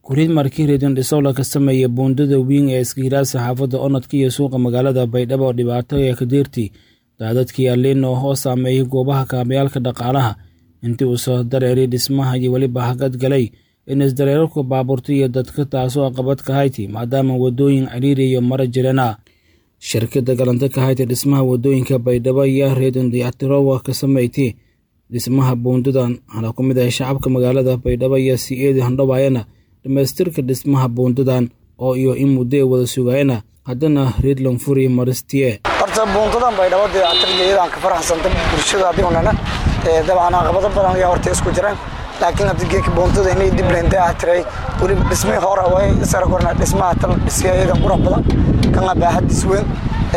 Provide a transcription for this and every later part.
kuriid markii reedon dhisowla ka sameeya buundada wiing ee iskiiraasa xaafadda onadka iyo suuqa magaalada baydhabo oo dhibaato ee ka deerti daadadkii aliin oo hoos saameeyay goobaha kaabayaalka dhaqaalaha intii uu soo dareeray dhismaha iyo weliba hagad galay in isdareerarku baabuurta iyo dadka taasoo qabad ka hayti maadaama waddooyin ciriiri iyo mara jirana shirkadda galanta ka hayta dhismaha waddooyinka baydhabo ayaa reedon dayactirowa ka sameeytay dhismaha buundadan waxaana ku mid ah shacabka magaalada baydhabo iyo si eedi handhawaayana dhammaystirka dhismaha buundadan oo iyo in muddo ay wada sugaayana haddana reedlon furi maristiye horta buundadan baydhabo dayactirgeedaan ka faraxsanta bulshada adigunana dabcan caqabado badan ayaa horta isku jiraan laakiin hadda geedka buundada inay dib leen dayactiray weliba dhismihii hore way isara korna dhismaha tal dhisyayadan qurux badan kana baaxadis weyn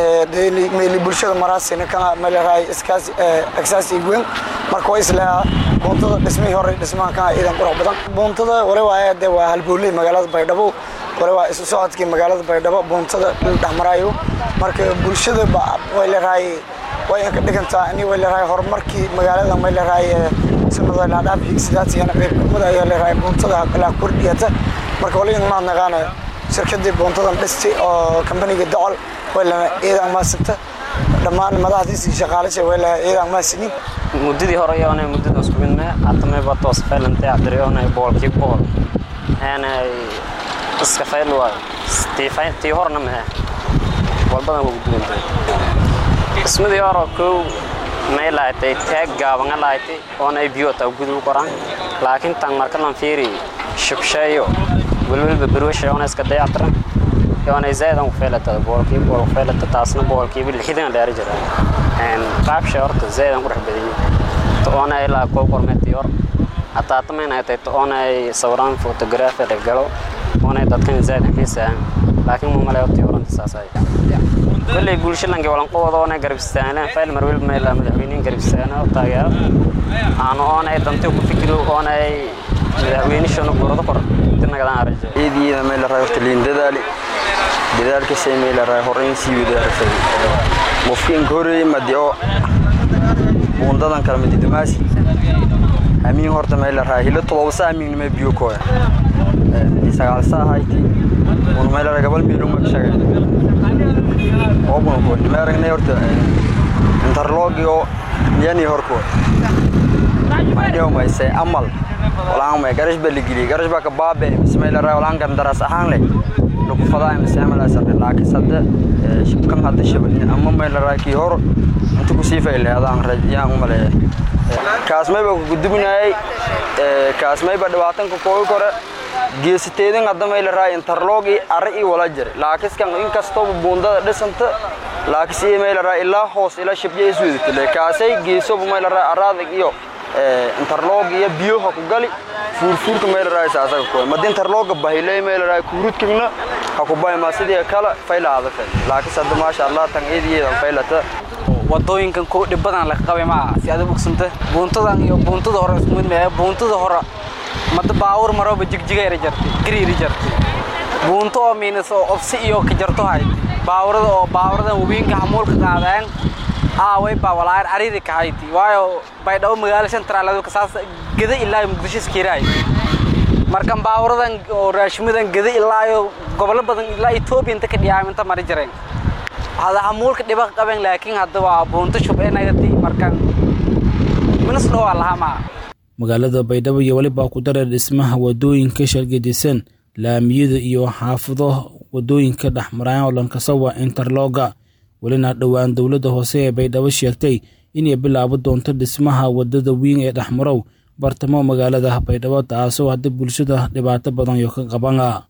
meeli bulshada maraasina kana meelaraay iskaasi aksaasi weyn marka way isleeyaa buundada dhismihii hore dhismaha kana iidan qurux badan buundada wali waaye dee waa halbowley magaalada baydhabo wali waa isu socodkii magaalada baydhabo buuntada dhexmaraayo marka bulshada way leerahay way ka dhigantaa in way leerahay horumarkii magaalada may leerahay sanada la dhaaf higsidaasiyana qeybkamada ayaa leerahay buuntada kala kordhiyata marka wali ma naqaana shirkadii buuntadan dhisti oo kambaniga docol way lana ciidan maasanta dhammaan madaxdiisii shaqaalasha way lahaa ciidan maasinin muddadii hore yoona muddada isku mid mee hatamay batos faylante cabdiriyoona boolkii bool aanay iska fayl waayo tii horna mee walbadan waa gudubantay dhismadii hore kow may lahatay taag gaabanga lahatay oona ay biyo taa gudu qoraan laakiin tan marka lan fiiri shubsheeyo welwelba berwasha oona iska dayactiran yoona zaaid aan ku feelata boolkii bool ku feelata taasna boolkiiba lixdan dheeri jira qaabsha horta zaaid aan ku dhex badiyey oona ay laa koo qormeetii hor hataa tamayna ay tahay oona ay sawiraan fotografi dhegalo oona dadkan zaaid aan xiisaan laakiin ma malay hortii horanta saasay kolley bulshadanka walanqooda oona garab istaagaan fayl mar welba meela madaxweyniin garab istaagaan oo taageero aanu oona ay dantay ku fikiro oona ay madaxweynishana gordo kor dinagadaan arajo ciidiina meel la horta liin dadaali dadaalkasay meel la raay horeyn sii wadaarasay qofkiin koreey madio buundadan kala mid dumaasi amiin horta meel la raay hilo todoba saa amiin ma biyo kooya sagaal saa hayti un meel la gabal miilo ma shaqay oo bun ko ma aragnay horta interlogio yani horko ma dhiyo ma say amal walaan ma garash bal gili garash ba ka baabe bismay la raay walaan kan daras ahaan leh lagu fadaa ma saamala sabta laakiin sadda shibkan hadda shabani amma meel la raay ki hor inta ku sii fayleedaan rajiyaan u maleeyaa kaasmay ba gudubinayay kaasmay ba dhibaatan ka koobi kore geesiteedin hadda may la raay interlogi arri ii wala jira laakiskan inkastoo buundada dhisanta laakis ii may la raay ilaa hoos ilaa shibya is wedatile kaasay geesoba may la raay araadag iyo interlog iyo biyoha ku gali fuurfuurka may la raay saasaga kuwa madi interloga bahilay may la raay kuurudkigna ha ku bahay maa sidii kale faylaada fay laakis hadda maasha allah tan iidiyeedan faylata wadooyinkan kuwa dhib badan laga qabay maaha si aad u bogsanta buuntadan iyo buuntada hore isku mid mee buuntada hore mada baawur maroba jigjigayra jartay gariiri jartay buunto oo miinas oo obsi iyo ka jarto hayti baawurada oo baawuradan wabiinka hamuulka qaadaan aaway baa walaayar cariiri ka hayti waayo baydhabo magaalo centraaladu kasaas geda ilaa muqdisho iskiiraay markan baawuradan oo raashimadan geda ilaa iyo gobollo badan ilaa etoobiya inta ka dhiyaaminta mari jireen hada hamuulka dhiba qaben laakiin hadda waa buunto shubeenagati markan minas dhowaa lahaa maa magaalada baydhabo iyo welibaa ku dareer dhismaha waddooyinka shargadisan laamiyada iyo xaafado waddooyinka dhexmaraan oo lankasawa interloga welina dhowaan dowladda hoose ee baydhabo sheegtay inay bilaabo doonto dhismaha waddada wiing ee dhexmarow bartamo magaalada baydhabo taasoo hadda bulshada dhibaato badan yo ka qabana